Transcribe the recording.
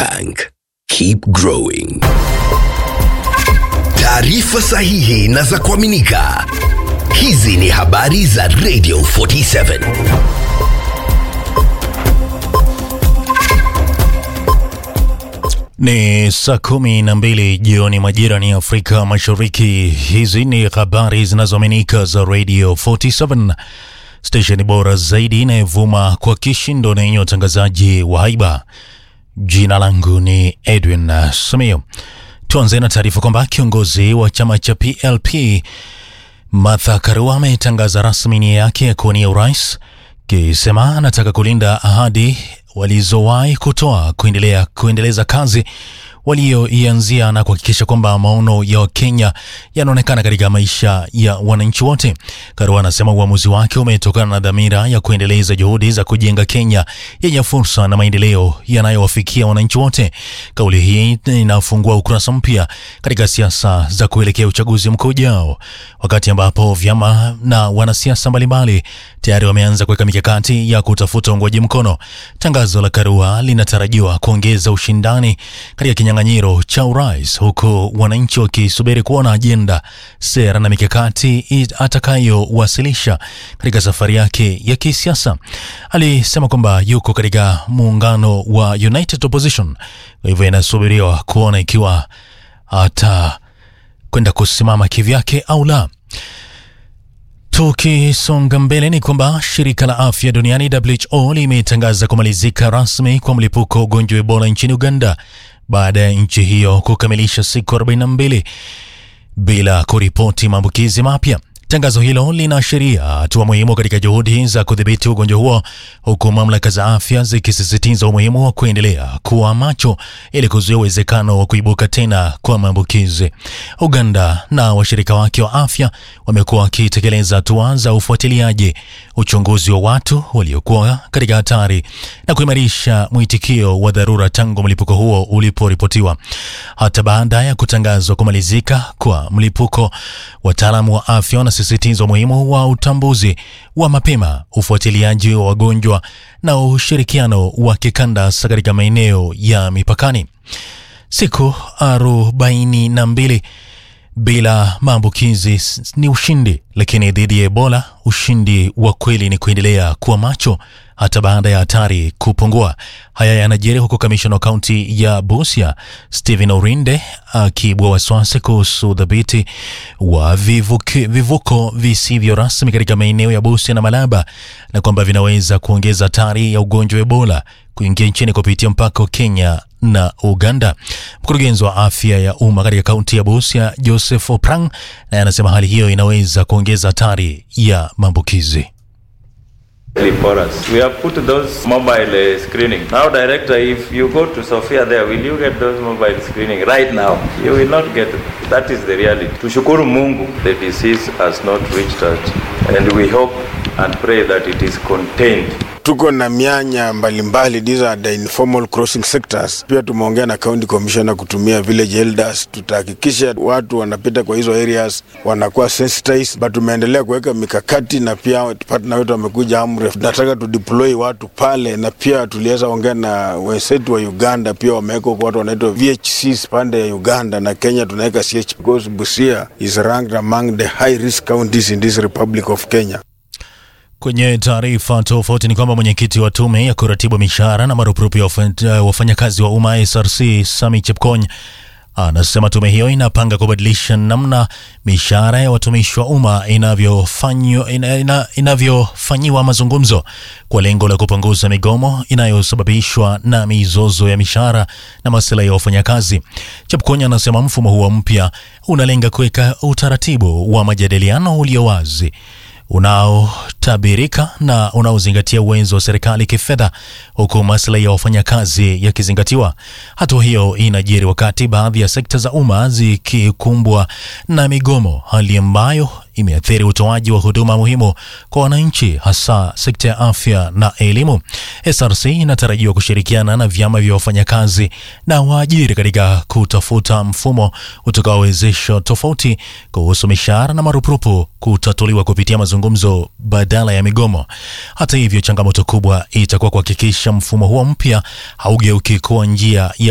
Bank. Keep growing. Taarifa sahihi na za kuaminika. Hizi ni habari za Radio 47. Ni saa kumi na mbili jioni majira ni Afrika Mashariki. Hizi ni habari zinazoaminika za Radio 47, stesheni bora zaidi inayovuma kwa kishindo na yenye utangazaji wa haiba. Jina langu ni Edwin Samio. Tuanze na taarifa kwamba kiongozi wa chama cha PLP Martha Karua ametangaza rasmi nia yake ya kuwania urais, kisema anataka kulinda ahadi walizowahi kutoa kuendelea kuendeleza kazi walioianzia na kuhakikisha kwamba maono ya Wakenya yanaonekana katika maisha ya wananchi wote. Karua anasema uamuzi wake umetokana na dhamira ya kuendeleza juhudi za kujenga Kenya yenye fursa na maendeleo yanayowafikia wananchi wote. Kauli hii inafungua ukurasa mpya katika siasa za kuelekea uchaguzi mkuu ujao, wakati ambapo vyama na wanasiasa mbalimbali tayari wameanza kuweka mikakati ya kutafuta uungwaji mkono. Tangazo la Karua linatarajiwa kuongeza ushindani katika kinyang'anyiro cha urais, huku wananchi wakisubiri kuona ajenda, sera na mikakati atakayowasilisha katika safari yake ya kisiasa. Alisema kwamba yuko katika muungano wa United Opposition, kwa hivyo inasubiriwa kuona ikiwa atakwenda kusimama kivyake au la. Tukisonga mbele ni kwamba shirika la afya duniani WHO limetangaza kumalizika rasmi kwa mlipuko wa ugonjwa wa Ebola nchini Uganda baada ya nchi hiyo kukamilisha siku 42 bila kuripoti maambukizi mapya. Tangazo hilo linaashiria hatua muhimu katika juhudi za kudhibiti ugonjwa huo, huku mamlaka za afya zikisisitiza umuhimu wa kuendelea kuwa macho ili kuzuia uwezekano wa kuibuka tena kwa maambukizi. Uganda na washirika wake wa afya wamekuwa wakitekeleza hatua za ufuatiliaji, uchunguzi wa watu waliokuwa katika hatari na kuimarisha mwitikio wa dharura tangu mlipuko huo uliporipotiwa. Hata baada ya kutangazwa kumalizika kwa mlipuko, wataalamu wa afya wanasisitiza umuhimu wa utambuzi wa mapema, ufuatiliaji wa wagonjwa na ushirikiano wa kikanda hasa katika maeneo ya mipakani. Siku arobaini na mbili bila maambukizi ni ushindi, lakini dhidi ya Ebola ushindi wa kweli ni kuendelea kuwa macho hata baada ya hatari kupungua. Haya yanajiri huku kamishna wa kaunti ya Busia Stephen Orinde akiibua wasiwasi kuhusu udhibiti wa vivuki, vivuko visivyo rasmi katika maeneo ya Busia na Malaba na kwamba vinaweza kuongeza hatari ya ugonjwa wa Ebola kuingia nchini kupitia mpaka wa Kenya na Uganda. Mkurugenzi wa afya ya umma katika kaunti ya Busia Joseph Oprang naye anasema hali hiyo inaweza kuongeza hatari ya maambukizi. for us. We have put those mobile uh, screening. Now, director, if you go to Sofia there, will you get those mobile screening right now? You will not get it. That is the reality. Tushukuru Mungu, the disease has not reached us, and we hope and pray that it is contained. tuko na mianya mbalimbali, these are the informal crossing sectors. Pia tumeongea na county commissioner kutumia village elders, tutahakikisha watu wanapita kwa hizo areas wanakuwa sensitized, but tumeendelea kuweka mikakati na pia partner wetu wamekuja Amref, tunataka tu deploy watu pale, na pia tuliweza ongea na wenzetu wa Uganda, pia wameweka huko watu wanaitwa VHCs pande ya Uganda na Kenya tunaweka CH because Busia is ranked among the high risk counties in this Republic of Kenya. Kwenye taarifa tofauti ni kwamba mwenyekiti wa tume ya kuratibu mishahara na marupurupu ya wafanyakazi wa umma SRC Sami Chepkony anasema tume hiyo inapanga kubadilisha namna mishahara ya watumishi wa umma inavyofanyiwa ina, ina, inavyofanyiwa mazungumzo kwa lengo la kupunguza migomo inayosababishwa na mizozo ya mishahara na masuala ya wafanyakazi. Chepkonya anasema mfumo huo mpya unalenga kuweka utaratibu wa majadiliano ulio wazi unaotabirika na unaozingatia uwezo wa serikali kifedha huku maslahi ya wafanyakazi yakizingatiwa. Hatua hiyo inajiri wakati baadhi ya sekta za umma zikikumbwa na migomo, hali ambayo imeathiri utoaji wa huduma muhimu kwa wananchi, hasa sekta ya afya na elimu. SRC inatarajiwa kushirikiana na vyama vya wafanyakazi na waajiri katika kutafuta mfumo utakaowezesha tofauti kuhusu mishahara na marupurupu kutatuliwa kupitia mazungumzo badala ya migomo. Hata hivyo, changamoto kubwa itakuwa kuhakikisha mfumo huo mpya haugeuki kuwa njia ya